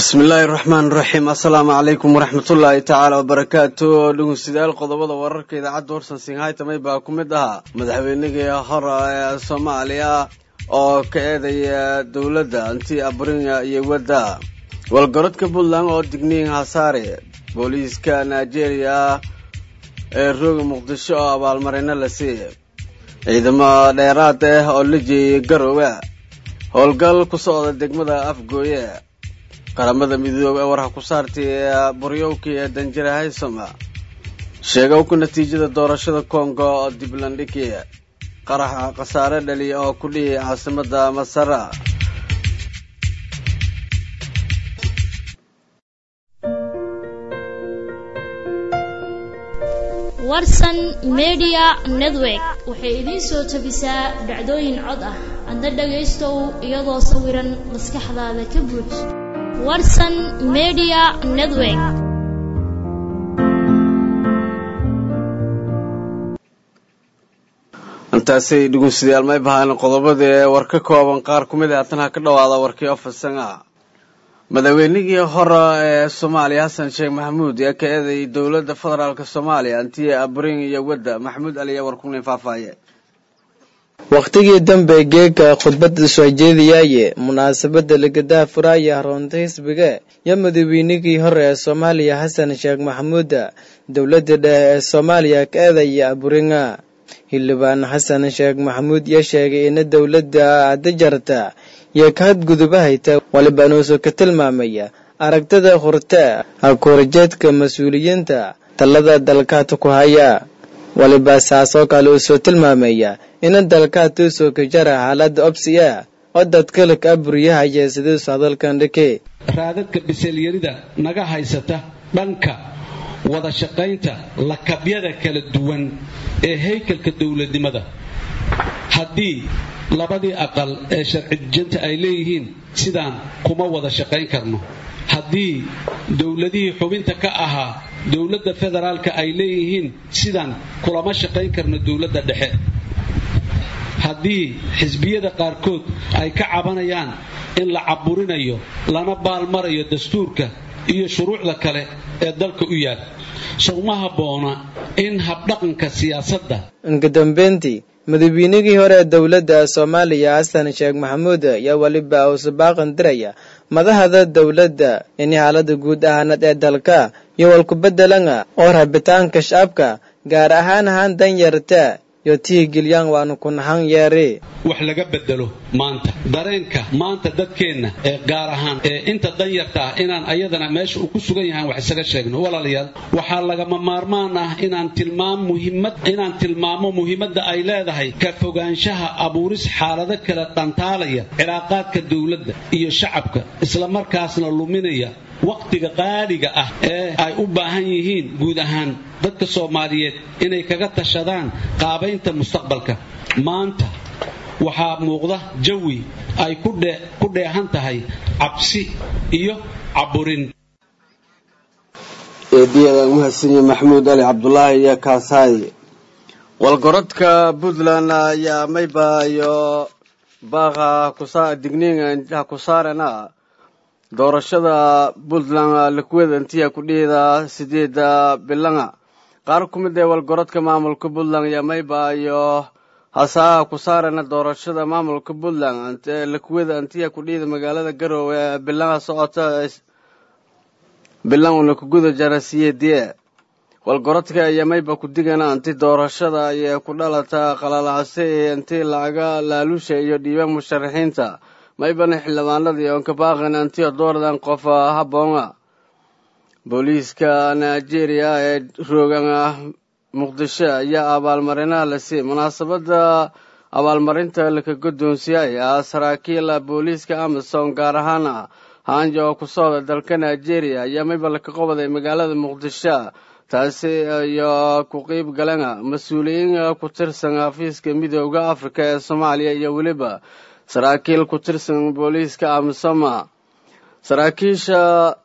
bismillaahi raxmaan raxiim assalaamu calaykum waraxmatullaahi tacaala wabarakaatu dhegeystayaal qodobada wararka idaacadda warsan singhaytamay baa ku mid ahaa madaxweynigii hore ee soomaaliya oo ka eedaya dowladda anti abrinya iyo wadda walgarodka puntland oo digniin hasaare booliiska nigeria ee rooga muqdisho oo abaalmarino la siiyey ciidamo dheeraad ah oo la jeeyay garowe howlgal ku socda degmada afgooye qaramada midoobe ee warha ku saartay ee buryowkii ee danjira haysoma sheega ku natiijada doorashada kongo oo diblandhigi qaraxa khasaare dhaliya oo ku dhiyay caasimada masara warsan media network waxay idiin soo tabisaa dhacdooyin cod ah adna dhagaystow iyadoo sawiran maskaxdaada ka buuj warsan media network intaasay dhegeystayaal may bahaan qodobada ee war ka kooban qaar ku mid a haatana ka dhawaada warkii ofasan ah madaxweynigii hore ee soomaaliya xasan sheekh maxamuud ee ka eeday dowladda federaalk soomaaliya antiye abrin iyo wadda maxamuud ali ayaa warkunin faahfaaye wakhtigii dambe geega khudbadda soo jeediyaaye munaasabadda lagadaha furaaya haroonta xisbiga iyo madaxweynigii hore ee soomaaliya xasan sheekh maxamuuda dowladda dhexe ee soomaaliya ka eedaya aburinga xildhibaan xasan sheekh maxamuud iyo sheegay ina dowladda ada jarta iyo ka hadgudubahayta walibanuusu ka tilmaamaya aragtida hurte hakuurajeedka mas-uuliyiinta talada dalkaata ku haya waliba saasoo kale uu soo tilmaamaya ina dalkaata usoo ka jara xaaladda obsi ah oo dadkalaka aburyahaya sidiisu hadalkan dhike raadadka biseelyarida naga haysata dhanka wada shaqaynta lakabyada kala duwan ee haykalka dowladnimada haddii labadii aqal ee sharci dejinta ay leeyihiin sidaan kuma wada shaqayn karno haddii dowladihii xubinta ka ahaa dowladda federaalka ay leeyihiin sidaan kulama shaqayn karno dowladda dhexe haddii xisbiyada qaarkood ay ka cabanayaan in la caburinayo lana baalmarayo dastuurka iyo shuruucda kale ee dalka u yaal sowma habboona in habdhaqanka siyaasadda inkadambeyntii madaxweynigii hore ee dowladda soomaaliya xasan sheekh maxamuud ayaa weliba uuse baaqan diraya madahada dowladda in xaalada guud ahaanad ee dalka iyo walkubedelanga oo rabitaanka shacabka gaar ahaan ahaan danyarta iyo tihigelyaan waanu ku nahan yeeri wax laga bedelo maanta dareenka maanta dadkeenna ee gaar ahaan ee inta danyarta ah inaan ayadana meesha uu ku sugan yahaan wax isaga sheegno walaalayaal waxaa lagama maarmaan ah inaan tilmaam muhiimad inaan tilmaamo muhiimadda ay leedahay ka fogaanshaha abuuris xaalado kala dhantaalaya cilaaqaadka dowladda iyo shacabka islamarkaasna luminaya wakhtiga qaaliga ah ee ay u baahan yihiin guud ahaan dadka soomaaliyeed inay kaga tashadaan qaabaynta mustaqbalka maanta waxaa muuqda jawi ay ku dheehan tahay cabsi iyo caburin eediyada mahadsanyi maxamuud ali cabdulaahi iyo kaasaayi walgorodka puntland ayaa mayba iyo baaqa digniinha ku saarana doorashada puntland lakuweda intiya kudhihida sideeda bilanga qaar ku mid ee walgorodka maamulka puntland ayaa mayba iyo hasaaha ku saarana doorashada maamulka puntland lakuweda antiya kudhihida magaalada garowe ee bilanga socota bilan una kuguda jara siyeediye walgorodka ayaa mayba ku digana anti doorashada ayay ku dhalata qalalacse ee intii lacaga laalusha iyo dhiiba musharaxiinta maybana xildhibaanadii oon ka baaqan antiyo doordan qof habboona booliiska nigeria ee roogan muqdisho ayaa abaalmarinaha la siiyey munaasabada abaalmarinta laka guddoonsiyay ah saraakiil booliiska amazon gaar ahaan hanja oo ku socda dalka nigeria ayaa mayba laka qobaday magaalada muqdisho taasi iyo ku qeyb galana mas-uuliyiin ku tirsan xafiiska midooda afrika ee soomaaliya iyo weliba saraakiil ku tirsan booliiska amisoma saraakiisha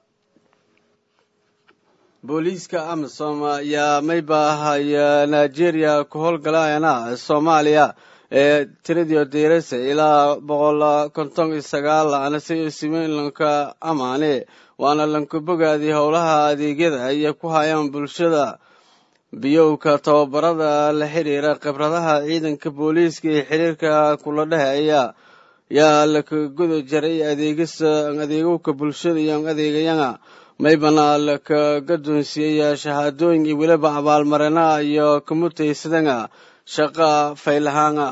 booliiska amisom ayaa maybahaya nigeria ku howlgalayana soomaaliya ee tiradii diiraysa ilaa boqol konton iyo sagaal anase siwiinlanka amaane waana lankabogaadii howlaha adeegyada ay ku hayaan bulshada biyowka tababarada la xiriira khibradaha ciidanka booliiska iyo xiriirka kula dhexeeya yaa laka guda jaray adeegisa adeegowka bulshada iyo adeegayana maybana laka gadoonsiiyey shahaadooyin iyo weliba abaalmarina iyo kamutaysadana shaqa faylahaana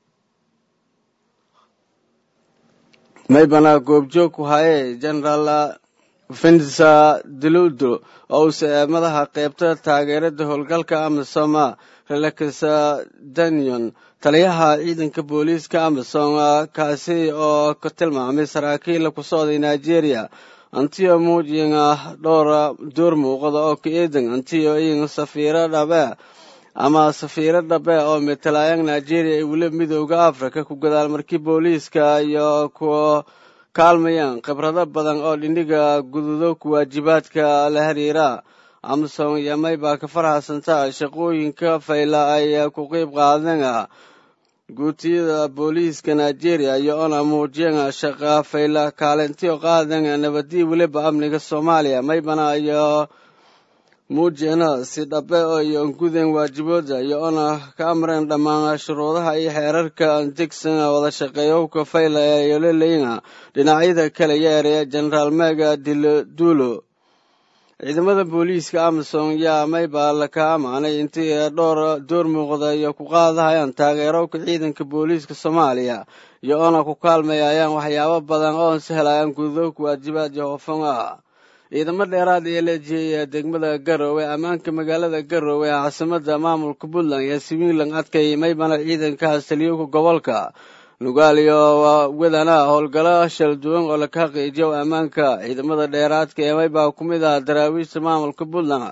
maybana goobjoog ku haye generaal vinsa diludlo owse madaxa qeybta taageerada howlgalka amisoma relaksa danion taliyaha ciidanka booliiska amisom kaasi oo ka tilmaamay saraakiil ku socday nigeria antiyo muujinga dhowra door muuqada oo ka eedan antiyo in safiiro dhabe ama safiiro dhabe oo metelaayang nigeria iyo weliba midooda africa ku gadaal markii booliiska iyo kuwa kaalmayaan khibrado badan oo dhindhiga gududo ku waajibaadka la xiriira amsom yamay baa ka farxasantaa shaqooyinka fayla ay ku qeyb qaadana guutiyada booliiska nigeria iyo ona muujiyana shaqa fayla kaalintiyo qaadana nabadii weliba amniga soomaaliya maybana iyo muujiyana si dhabe iyo guden waajibooda iyo ona ka amreen dhammaan shuruudaha iyo xeerarka degsan wada shaqeeyowka fayla ee leleyna dhinacyada kale yeeraya generaal mega dildulo ciidamada booliiska amison yaa maybaa laka amaanay intii dhowr door muuqda iyo ku qaadahayaan taageerowka ciidanka booliiska soomaaliya iyo ona ku kaalmayayaan waxyaabo badan oon sahlayaan gudubka waajibaad iyo hoofan ah ciidamo dheeraad ee leejiyay degmada garowe ammaanka magaalada garowe ee caasimada maamulka puntland iyo switzerland adkay maybana ciidankaas taliyowka gobolka nugaal iyo wadana howlgalo shal duwan oo laka xaqiijiyo ammaanka ciidamada dheeraadka ee maybaa ku mid ah daraawiishta maamulka puntland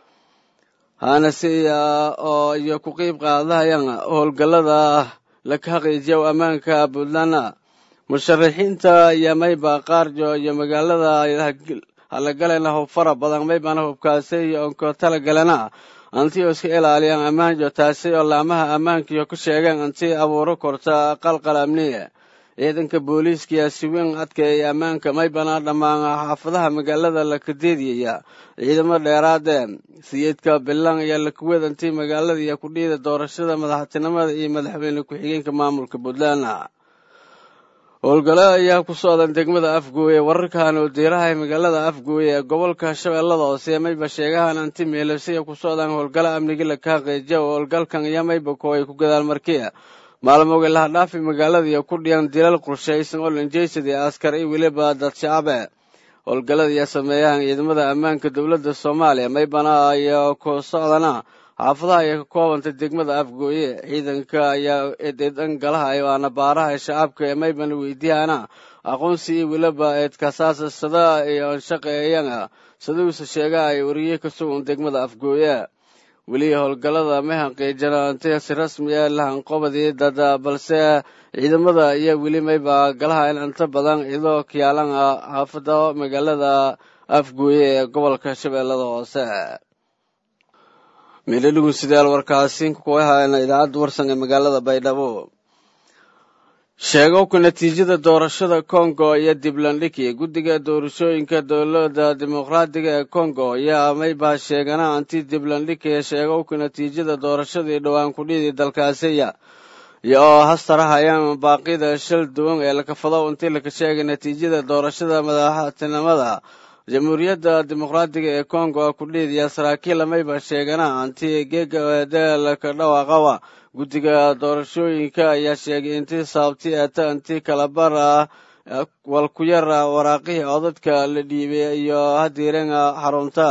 hanase oo iyo ku qeyb qaadahayaan howlgalada laka xaqiijiyo ammaanka puntland musharaxiinta iyo maybaa qaarjo iyo magaalada halagalena hub fara badan maybana hubkaasi iyo onko talagalena antii oo iska ilaaliyaan ammaanjo taasi oo laamaha ammaankiyo ku sheegeen antii abuuro korta qalqal amniye ciidanka booliiska yaa si weyn adkeeyay ammaanka maybana dhammaan xaafadaha magaalada lakadeediyaya ciidamo dheeraade sayidka bilan iyo lakuweed antii magaalada iyo kudhiida doorashada madaxtinimada iyo madaxweyne ku-xigeenka maamulka puntland howlgalo ayaa ku socdan degmada afgooye wararkan oo diiraha magaalada afgooye ee gobolka shabeellada hoose mayba sheegahan anti meelasiya ku socdaan howlgalo amnigi laka xaqiijiya oo howlgalkan iyo mayba kooay ku gadaal markiya maalmoga lahadhaafi magaalada iyo ku dhiyan dilal qorshaysan oo lanjeysadii askar iyo weliba dad shacabe howlgalada iyo sameeyahan ciidamada ammaanka dowladda soomaaliya maybana iyo ku socdana xaafadaha ay ka koobantay degmada afgooye ciidanka ayaa eedeedan galaha waana baaraha shacabka ee maybana weydiihana aqoonsi iyo weliba eedkasaasa sada iyo shaqeeyana saduuse sheega ay wariye ka sugan degmada afgooye weli howlgalada ma hanqiijana inti si rasmi ah lahanqobadii dada balse ciidamada iyo weli mayba galaha in inta badan cidoo kiyaalan ah xaafada magaalada afgooye ee gobolka shabeellada hoose meeladhigun sidaal warkaasi kuwa haana idaacadda warsan ee magaalada baydhabo sheegowka natiijada doorashada congo iyo diblandhigi guddiga doorashooyinka dowladda dimuqraadiga ee congo ayaa maybaa sheegana anti diblandhigi sheegowka natiijada doorashadii dhowaan kudhidii dalkaasiya iyo oo hastarahayaan baaqida shal duwan ee lakafado intii laka sheegay natiijada doorashada madaxtinimada jamhuuriyadda dimuqraadiga ee congo kudhiidaya saraakiil mayba sheegana anti geega eedeelka dhawaaqawa guddiga doorashooyinka ayaa sheegay intii sababti eeta intii kalabar ah walkuyara waraaqihii codadka la dhiibay iyo hadiirenga xarunta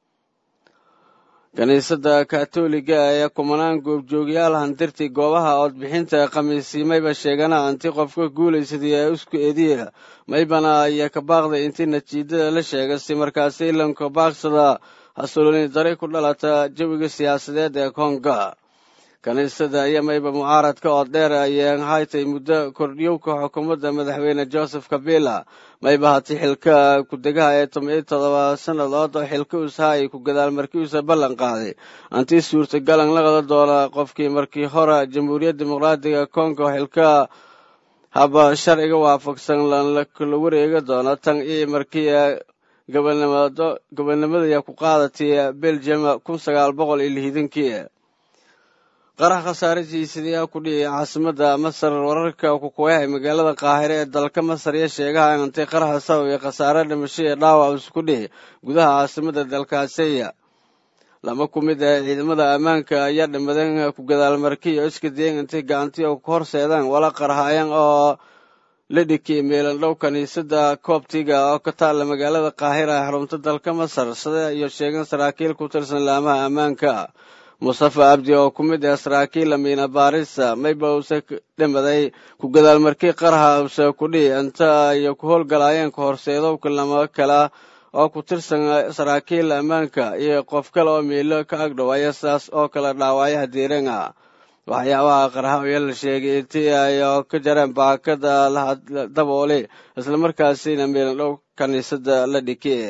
kiniisadda katoliga ee kumanaan goobjoogyaal handirti goobaha codbixinta khamiisii mayba sheegana anti qofka guulaysadii ee isku ediya maybana ayaa ka baaqday intii natiijada la sheegay si markaasi ilanka baaqsada xasuulini dari ku dhalata jawiga siyaasadeed ee konga kiniisada ayaa mayba mucaaradka oo dheer ayeen haytay muddo kordhiyowka xukuumadda madaxweyne joseph kabila mayba hati xilka ku-degaha ee toban-iyo todoba sannadood oo xilka usaha ay ku gadaal markiisa ballan qaaday antii suurtagalan la qada doona qofkii markii hore jamhuuriyadda dimuqraadiga congo xilka haba sharciga waafaqsan la wareega doona tan iyo markii gobolnimada ayaa ku qaadatay belgium kun sagaal boqol iyo lixdankii qarax khasaaradiisadayaa ku dhiyay caasimada masar wararka kukuyahay magaalada qaahire ee dalka masar iyo sheegaha intay qaraxa sababay khasaare dhimasho iyo dhaawac isku dhihi gudaha caasimada dalkaasiya lama ku mid ah ciidamada ammaanka ayaa dhimadeen ku gadaalmarkiyo iska dayen intay gacantii ku horseedaan wala qarhaayeen oo la dhikiyay meelandhow kiniisada koobtiga oo ka taalla magaalada qaahira ee xarunta dalka masar sida iyo sheegeen saraakiil ku tirsan laamaha ammaanka mustafa abdi oo ku mid ah saraakiil amiina baarisa mayba uuse dhimaday ku gadaalmarkii qaraha use kudhihi inta ay ku howlgalaayeen ka horseedowka lama kala oo ku tirsan saraakiil ammaanka iyo qof kale oo miilo ka agdhow aya sidaas oo kale dhaawacyaha diirenga waxyaabaha qarxa ayaa la sheegay intii ay ka jareen baakada dabooli islamarkaasina miilandhow kiniisada la dhikiyay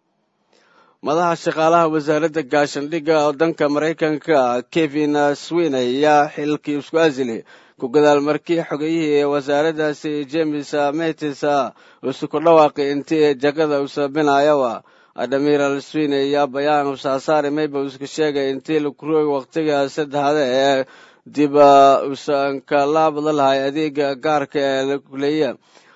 madaxa shaqaalaha wasaaradda gaashandhigga waddanka maraykanka kevin swiney ayaa xilkii isku asili ku gadaalmarkii xogayihii wasaaraddaasi james metis usu ku dhawaaqay intii jagada usabinayowa admiral swiney ayaa bayaan usaasaari mayba iska sheegay intii lakurooy waqtiga saddexda ee dib usan kala badalahay adeega gaarka ee lakuleeya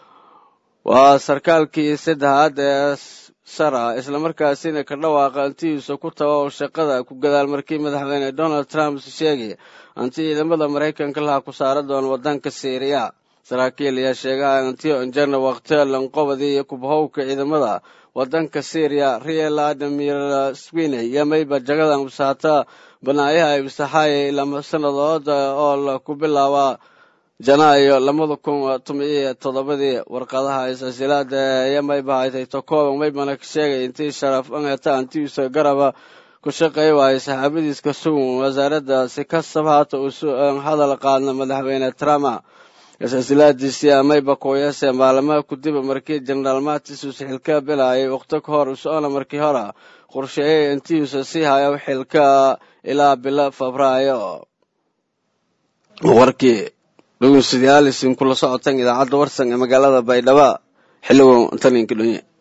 waa sarkaalkii saddexaad ee sara islamarkaasina ka dhawaaqa intiisa ku taba oo shaqada ku gadaal markii madaxweyne donald trump sheegay inti ciidamada maraykanka laha ku saara doona wadanka syriya saraakiil ayaa sheegaha intii injana waqti lanqobadii iyo kubahowka ciidamada wadanka syriya riel admiral swiney iyo mayba jagadan usaata banaayaha ibsaxaaya lama sanadood oo la ku bilaaba janaayo labada kun tomiyo toddobadii warqadaha isasilaada iyo mayba haytay tokooba maybana ka sheegay intii sharaf angata antiisa garaba ku shaqeey waayay saxaabadiiska sugun wasaaradda si kasab haata usu hadal qaadna madaxweyne trump isasilaadiisii amayba kooyase maalmaha kudiba markii jenaraal matis uuse xilka bilaayay waqti ka hor usoona markii hore qorsheeyay intiisa sii hayo xilka ilaa bilo febraayo warkii dhegeystayaal isin kula socotaan idaacadda warsan ee magaalada baydhabo xilligow intan idinka dhonye